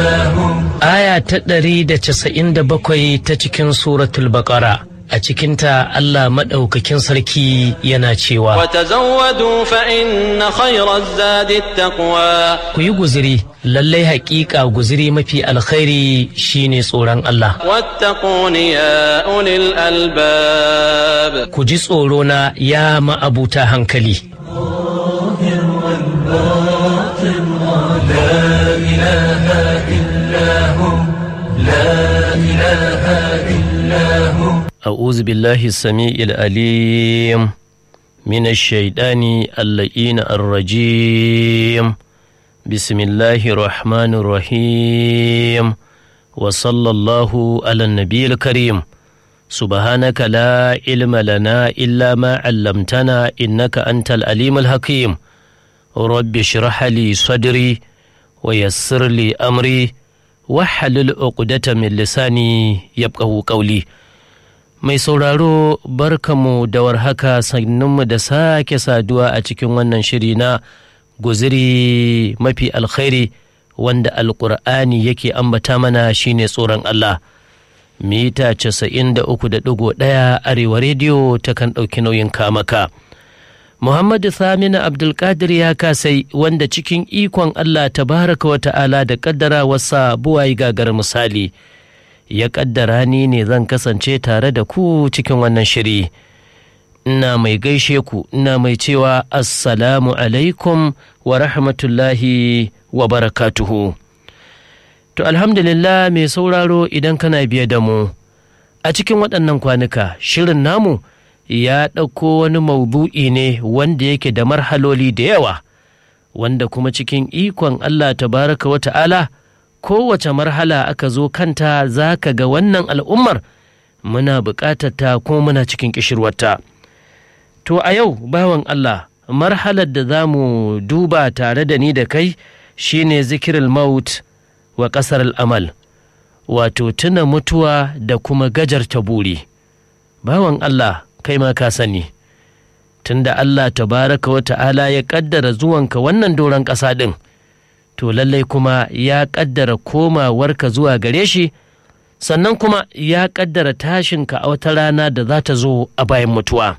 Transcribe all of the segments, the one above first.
Aya ta ɗari da casa'in da bakwai ta cikin suratul baƙara a cikinta Allah maɗaukakin sarki yana cewa وتزودوا فإن خير الزاد التقوى ku yi guziri lallai haƙiƙa guziri mafi alkhairi shine tsoron Allah واتقون يا أولي الألباب ku ji tsoro na ya ma'abuta hankali أعوذ بالله السميع العليم من الشيطان اللئين الرجيم بسم الله الرحمن الرحيم وصلى الله على النبي الكريم سبحانك لا علم لنا إلا ما علمتنا إنك أنت العليم الحكيم رب اشرح لي صدري ويسر لي أمري واحلل عقدة من لساني يبقه قولي Mai sauraro barkamu da warhaka sannunmu da sake saduwa a cikin wannan shiri na guziri mafi alkhairi wanda alkur'ani yake ambata mana shine tsoron Allah. Mita casa'in da uku da ɗigo ɗaya arewa rediyo ta kan ɗauki nauyin kamaka. Muhammadu Saminu Abdulkadir ya kasai wanda cikin ikon Allah tabaraka wa ta'ala da ƙaddara wasa buwayi gagar misali. ya ƙaddara ni ne zan kasance tare da ku cikin wannan shiri ina mai gaishe ku ina mai cewa assalamu alaikum wa rahmatullahi wa barakatuhu to alhamdulillah mai sauraro idan kana biye da mu a cikin waɗannan kwanuka shirin namu ya ɗauko wani maudu'i ne wanda yake da marhaloli da yawa wanda kuma cikin ikon allah tabaraka wa ta'ala kowace marhala aka zo kanta za ka ga wannan al'ummar muna buƙatar ta kuma muna cikin ƙishirwarta. To a yau bawan Allah marhalar da za mu duba tare da ni da kai shine zikirul maut wa ƙasar al'amal wato tuna mutuwa da kuma gajarta buri. Bawan Allah kai ma ka sani. Tunda Allah tabaraka wa ta'ala ya ƙaddara zuwanka wannan doron ƙasa ɗin. to lallai kuma ya ƙaddara komawarka zuwa gare shi sannan kuma ya ƙaddara tashinka a wata rana da za ta zo a bayan mutuwa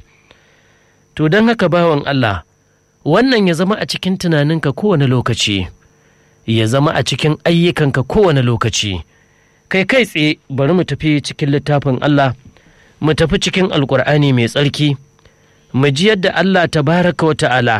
to don haka bawan Allah wannan ya zama a cikin tunaninka kowane lokaci ya zama a cikin ayyukanka kowane lokaci kai kai tsaye bari mu tafi cikin littafin Allah mu tafi cikin alkur'ani mai tsarki mu ji yadda Allah tabaraka wa ta'ala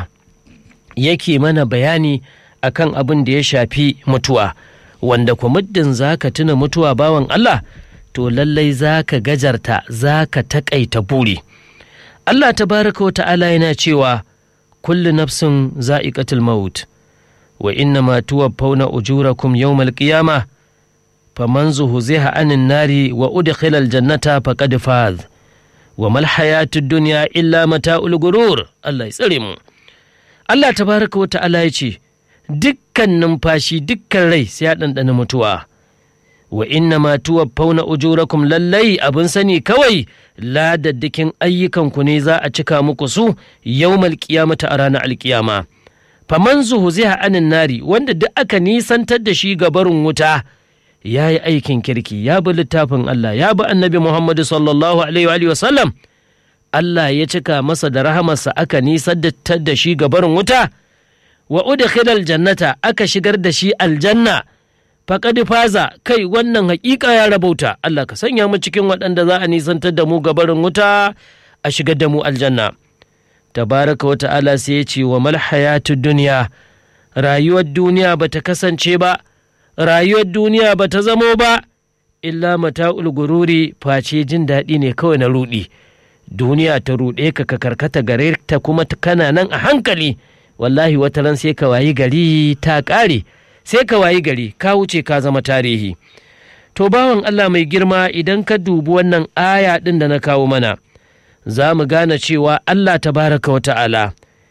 yake mana bayani akan abin da ya shafi mutuwa wanda kwa muddin za ka tuna mutuwa bawan Allah to lallai za ka gajarta za ka taƙaita buri Allah tabaraka wa ta'ala yana cewa kullu nafsin za'iqatul maut wa inna ma tuwaffawna ujurakum yawmal qiyamah faman zuhziha anin nari wa udkhila aljannata faqad faz wa mal hayatud dunya illa mata'ul gurur Allah ya tsare mu Allah tabaraka wa ta'ala ya ce dukkan numfashi dukkan rai sai ya ɗanɗana mutuwa wa inna ma tuwaffawna ujurakum lallai abin sani kawai ladaddakin ayyukanku ne za a cika muku su yawmal qiyamata a ranar alkiyama faman zuhuziha anin nari wanda duk aka nisantar da shi ga barin wuta ya yi aikin kirki ya bi littafin Allah ya bi annabi Muhammadu sallallahu alaihi wa sallam Allah ya cika masa da rahamarsa aka nisantar da shi ga barin wuta wa udkhilal jannata aka shigar da shi aljanna faqad faza kai wannan haƙiƙa ya rabauta Allah ka sanya mu cikin waɗanda za a nisantar da mu gabarin wuta a shigar da mu aljanna tabaraka wa ta'ala sai ya ce wa mal hayatud dunya rayuwar duniya bata kasance ba rayuwar duniya bata zamo ba illa mata'ul gururi face jin daɗi ne kawai na ruɗi duniya ta ruɗe ka ka karkata gare ta kuma kana nan a hankali wallahi wata ran sai ka wayi gari ta ƙare sai ka wayi gari ka wuce ka zama tarihi to bawan Allah mai girma idan ka dubi wannan aya ɗin da na kawo mana za mu gane cewa Allah tabaraka wa ta'ala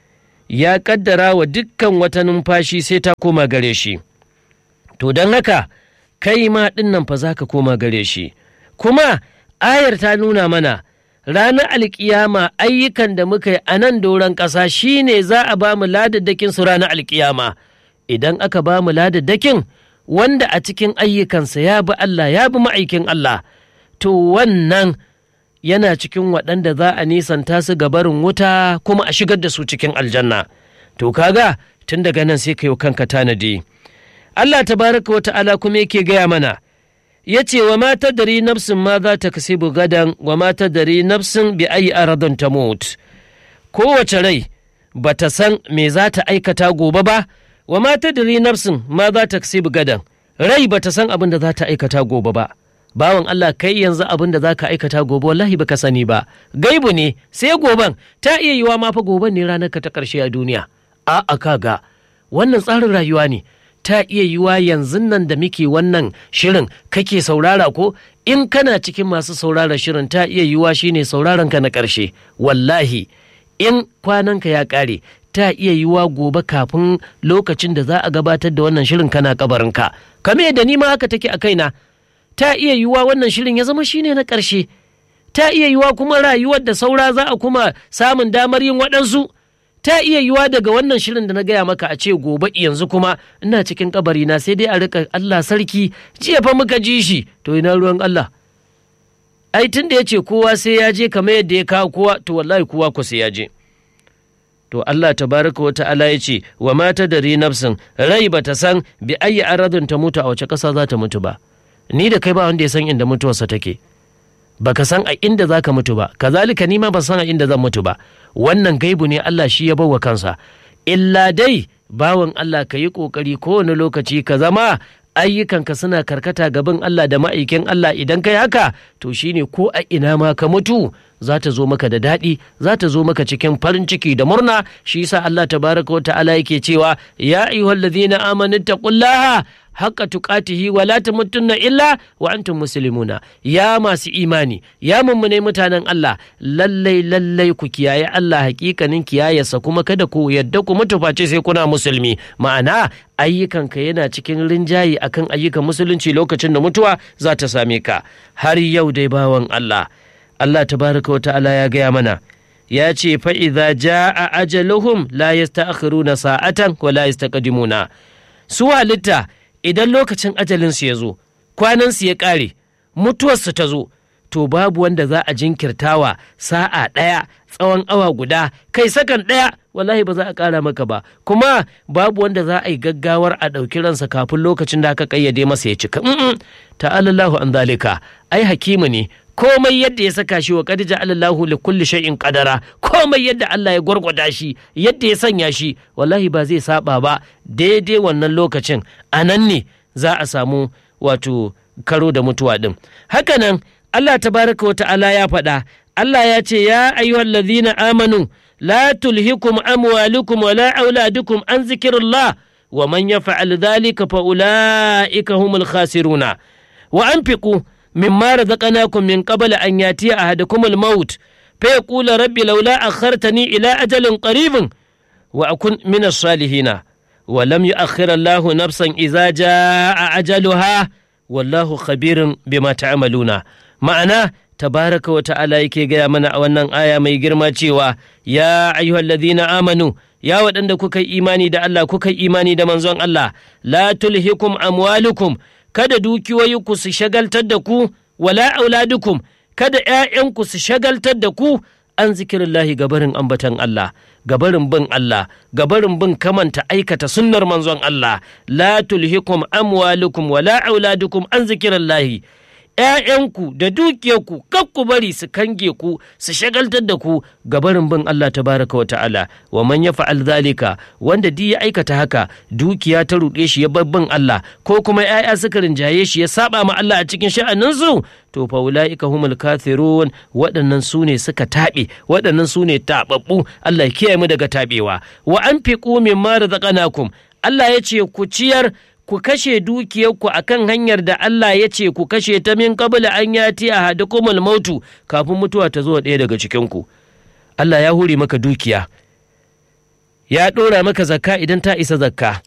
ya ƙaddara wa dukkan wata numfashi sai ta koma gare shi to don haka kai ma ɗin nan fa za ka koma gare shi kuma ayar ta nuna mana ranar alkiyama ayyukan da muka yi a nan doron ƙasa shine za a ba mu ladaddakin su ranar alkiyama idan aka ba mu ladaddakin wanda a cikin ayyukansa ya bi Allah ya bi ma'aikin Allah to wannan yana cikin waɗanda za a nisanta su ga barin wuta kuma a shigar da su cikin aljanna to kaga tun daga nan sai ka yi kanka tanadi Allah tabaraka wa ta'ala kuma yake gaya mana ya ce wa mata dari nafsin ma za ta kasibu gadan wa mata dari nafsin bi ayi aradun ta mut kowace rai ba ta san me za ta aikata gobe ba wa mata dari nafsin ma za ta kasibu gadan rai ba ta san abin da za ta aikata gobe ba bawan Allah kai yanzu abin da za ka aikata gobe wallahi baka sani ba gaibu ne sai goben ta iya yiwa ma fa goben ne ranar ka ta karshe a duniya a'a kaga wannan tsarin rayuwa ne ta iya yiwa yanzu nan da muke wannan shirin kake saurara ko in kana cikin masu saurara shirin ta iya yiwa shine sauraron ka na ƙarshe wallahi in kwananka ya ƙare ta iya yiwa gobe kafin lokacin da za a gabatar da wannan shirin kana kabarinka kame da ni ma haka take a kaina ta iya yiwa wannan shirin ya zama shine na ƙarshe ta iya yiwa kuma rayuwar da saura za a kuma samun damar yin waɗansu ta iya yiwa daga wannan shirin da na gaya maka a ce gobe yanzu kuma ina cikin kabari na sai dai a rika Allah sarki jiya fa muka ji shi to ina ruwan Allah ai tun da ya ce kowa sai ya je kamar yadda ya kawo kowa to wallahi kowa ku sai ya je to Allah tabaraka wa ta'ala ya ce wa mata da nafsin rai ba ta san bi ayi aradun ta mutu a wace ƙasa za ta mutu ba ni da kai ba wanda ya san inda mutuwarsa take baka san a inda za ka mutu ba kazalika ni ma ban san a inda zan mutu ba wannan gaibu ne Allah shi ya bawa kansa illa dai bawan Allah ka yi ƙoƙari kowane lokaci ka zama ayyukanka suna karkata gaban Allah da ma'aikin Allah idan kai haka to shine ko a ina ma ka mutu za ta zo maka da daɗi za ta zo maka cikin farin ciki da murna shi yasa Allah tabaraka wa ta'ala yake cewa ya ayyuhallazina amanu taqullaha haqqa tuqatihi wa la tamutunna illa wa antum muslimuna ya masu imani ya mummune mutanen Allah lallai lallai ku kiyaye Allah hakikanin kiyayarsa kuma kada ku yadda ku mutu face sai kuna musulmi ma'ana ayyukanka yana cikin rinjayi akan ayyukan musulunci lokacin da mutuwa za ta same ka har yau dai bawan Allah Allah tabaraka wa ta'ala ya gaya mana ya ce fa'iza ja'a ajaluhum la yasta'khiruna sa'atan wa la yastaqdimuna su halitta idan lokacin ajalinsu ya zo kwanansu ya ƙare mutuwarsu ta zo to babu wanda za a jinkirtawa sa'a ɗaya tsawon awa guda kai sakan ɗaya wallahi ba za a ƙara maka ba kuma babu wanda za a yi gaggawar a ɗauki ransa kafin lokacin da aka ƙayyade masa ya cika ta'alallahu an zalika ai hakimu ne komai yadda ya saka shi wa qad ja'alallahu li kulli shay'in qadara komai yadda Allah ya gwargwada shi yadda ya sanya shi wallahi ba zai saba ba daidai wannan lokacin anan ne za a samu wato karo da mutuwa din hakanan Allah tabaraka wa ta'ala ya faɗa Allah ya ce ya ayyuhal ladhina amanu la tulhikum amwalukum wala auladukum an zikrillah wa man yaf'al dhalika fa ulaika humul khasiruna wa anfiqu مما رزقناكم من قبل أن يأتي أحدكم الموت فيقول ربي لولا أخرتني إلى أجل قريب وأكن من الصالحين ولم يؤخر الله نفسا إذا جاء أجلها والله خبير بما تعملون معناه تبارك وتعالى yake gaya mana a wannan aya mai girma cewa ya ayyuhal ladhina amanu ya waɗanda kuka yi imani da Allah kuka yi imani da manzon Allah la tulhikum amwalukum kada dukiyoyinku su shagaltar da ku wala auladukum kada ‘ya'yanku su shagaltar da ku an zikirillahi gabarin ambatan Allah gabarin bin Allah gabarin bin kamanta aikata sunnar manzon Allah la tulhikum amwalukum wala auladukum an zikirillahi ‘ya'yanku da dukiyarku kar ku bari su kange ku su shagaltar da ku gabarin bin Allah tabaraka wa ta'ala wa man ya fa'al zalika wanda di ya aikata haka dukiya ta ruɗe shi ya bar bin Allah ko kuma ‘ya'ya suka rinjaye shi ya saba ma Allah a cikin sha'aninsu to fa ulaika humul kafirun waɗannan su ne suka taɓe waɗannan su ne taɓaɓɓu Allah ya kiyaye mu daga taɓewa wa anfiqu mimma razaqnakum Allah ya ce ku ciyar ku kashe dukiyarku a kan hanyar da Allah ya ce ku kashe ta min kabila an yati a hadakumul mautu kafin mutuwa ta zo ɗaya daga cikinku. Allah ya hure maka dukiya, ya ɗora maka zakka idan ta isa zakka.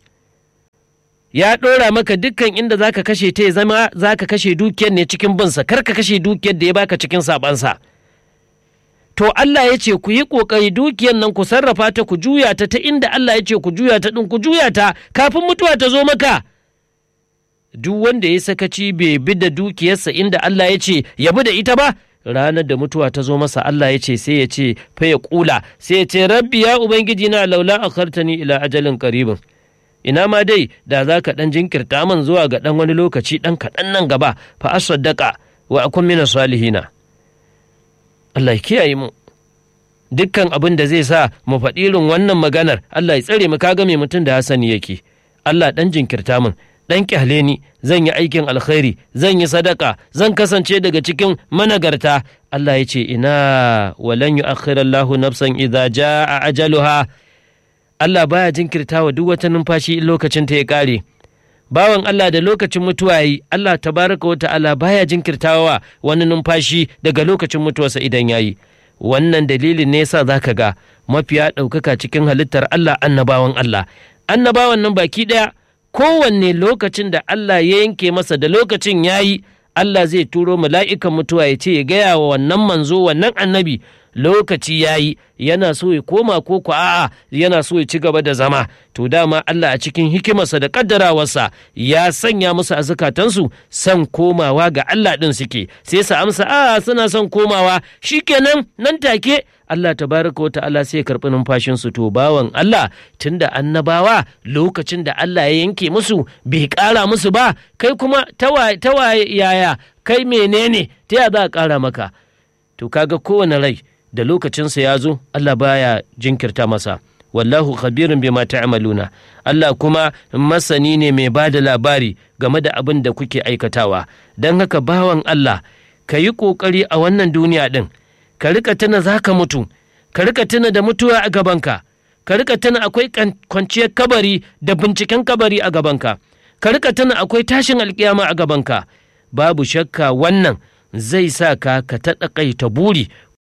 Ya ɗora maka dukkan inda za ka kashe ta ya zama za ka kashe dukiyar ne cikin binsa, kar ka kashe dukiyar da ya baka cikin sabansa. To Allah ya ce ku yi ƙoƙari dukiyar nan ku sarrafa ta ku juya ta ta inda Allah ya ce ku juya ta ɗin ku juya ta kafin mutuwa ta zo maka. duk wanda ya sakaci bai bi da dukiyarsa inda Allah ya ce ya bi da ita ba ranar da mutuwa ta zo masa Allah ya ce sai ya ce fa ya kula sai ya ce rabbi ya ubangiji na laula akhartani ila ajalin qaribin ina ma dai da za ka ɗan jinkirta man zuwa ga ɗan wani lokaci ɗan kaɗan nan gaba fa asaddaka wa akun mina salihina Allah ya kiyaye mu dukkan abin da zai sa mu faɗi irin wannan maganar Allah ya tsare mu kaga mai mutum da hasani yake Allah ɗan jinkirta min ɗan kyale ni zan yi aikin alkhairi zan yi sadaka zan kasance daga cikin managarta Allah ya ce ina walan yu'akhirallahu nafsan idza jaa ajaluha Allah baya jinkirta wa duk wata numfashi in lokacin ta ya ƙare. Bawan Allah da lokacin mutuwa yi, Allah tabaraka wa ta'ala baya jinkirtawa wani numfashi daga lokacin mutuwarsa idan yayi. Wannan dalilin ne yasa zaka ga mafiya ɗaukaka cikin halittar Allah annabawan Allah. Annabawan nan baki ɗaya kowanne lokacin da Allah ya yanke masa da lokacin yayi Allah zai turo mala'ikan mutuwa ya ce ya gaya wa wannan manzo wannan annabi lokaci ya yi yana so ya koma ko ku a'a yana so ya ci gaba da zama to dama Allah a cikin hikimarsa da kaddarawarsa ya sanya musu a zukatansu son komawa ga Allah ɗin suke sai su amsa a suna son komawa shikenan nan take Allah tabaraka wa ta'ala sai ya karɓi numfashinsu to bawan Allah tunda annabawa lokacin da Allah ya yanke musu bai ƙara musu ba kai kuma tawaye yaya kai menene ta ya za a ƙara maka to kaga kowane rai da lokacinsa ya zo Allah baya jinkirta masa wallahu khabirin bima ta'maluna Allah kuma masani ne mai ba da labari game da abin da kuke aikatawa don haka bawan Allah ka yi ƙoƙari a wannan duniya ɗin ka rika tuna za ka mutu ka rika tuna da mutuwa a gabanka ka rika tuna akwai kwanciyar kabari da binciken kabari a gabanka ka rika tuna akwai tashin alkiyama a gabanka babu shakka wannan zai sa ka ka taɗaƙaita buri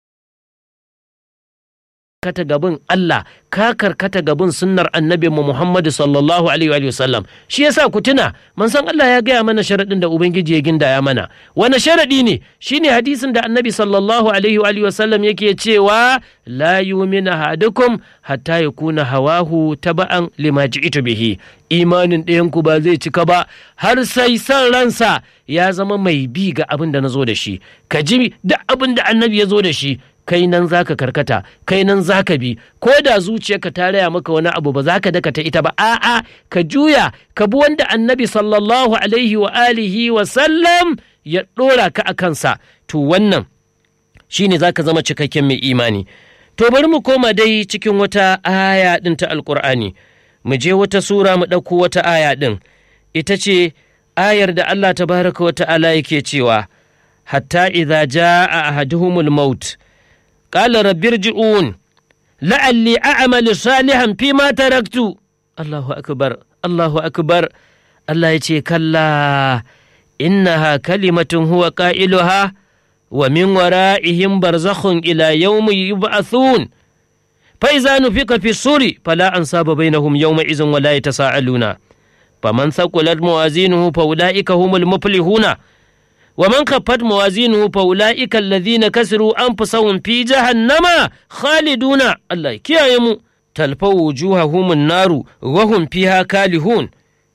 karkata gabin Allah ka karkata gabin sunnar annabi mu Muhammadu sallallahu alaihi wa sallam shi yasa ku tuna san Allah ya gaya mana sharaɗin da ubangiji ya gindaya mana wani sharaɗi ne shine hadisin da annabi sallallahu alaihi wa sallam yake cewa la yu'minu ahadukum hatta yakuna hawahu taba'an lima ji'tu bihi imanin ɗayan ku ba zai cika ba har sai san ransa ya zama mai bi ga abin da na zo da shi ka ji da abin da annabi ya zo da shi kai nan za ka karkata kai nan za ka bi ko da zuciyarka ta raya maka wani abu ba za ka dakata ita ba a'a ka juya ka bi wanda annabi sallallahu alaihi wa alihi wa sallam ya ɗora ka a kansa to wannan shine za ka zama cikakken mai imani to bari mu koma dai cikin wata aya ɗin ta alƙur'ani mu je wata sura mu ɗauko wata aya ɗin ita ce ayar da Allah tabaraka wa ta'ala yake cewa hatta idza jaa ahaduhumul maut قال رب ارجعون لعلي أعمل صالحا فيما تركت الله أكبر الله أكبر الله يتي كلا إنها كلمة هو قائلها ومن ورائهم برزخ إلى يوم يبعثون فإذا نفق في الصور فلا أنصاب بينهم يومئذ ولا يتساءلون فمن ثقلت موازينه فأولئك هم المفلحون ومن خفت موازينه فأولئك الذين كسروا أنفسهم في جهنم خالدون الله كيامو تلفوا وجوههم النار وهم فيها كالهون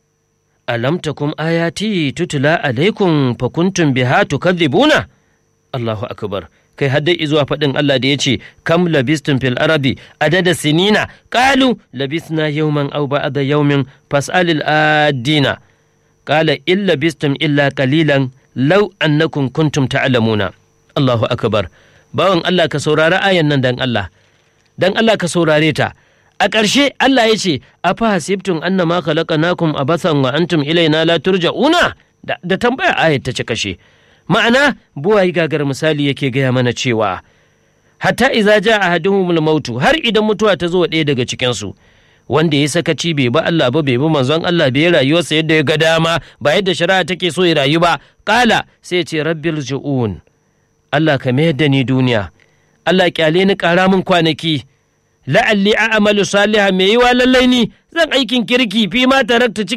ألم تكن آياتي تتلى عليكم فكنتم بها تكذبون الله أكبر kai har dai zuwa faɗin Allah da ya ce kam labistum fil arabi adada sinina qalu labisna yawman aw ba'da yawmin fas'alil adina qala illa bistum illa qalilan lau annakum kuntum ta'lamuna Allahu akbar bawan Allah ka saurari ayan nan dan Allah dan Allah ka saurare ta a ƙarshe Allah ya ce afa hasibtum annama khalaqnakum abathan wa antum ilaina la turja'una da, da tambaya ayat ta ci kashe ma'ana buwayi gagar misali yake gaya mana cewa hatta iza ja ahaduhumul mautu har idan mutuwa ta zo ɗaya daga cikin su wanda ya sakaci bai ba Allah ba bai bi manzon Allah bai rayuwarsa yadda ya ga dama ba yadda shari'a take so ya rayu ba kala sai ce rabbil ju'un Allah ka mayar da ni duniya Allah kyale ni kara min kwanaki la'alli a'malu salihan mai yiwa lallai ni zan aikin kirki fi ma tarakta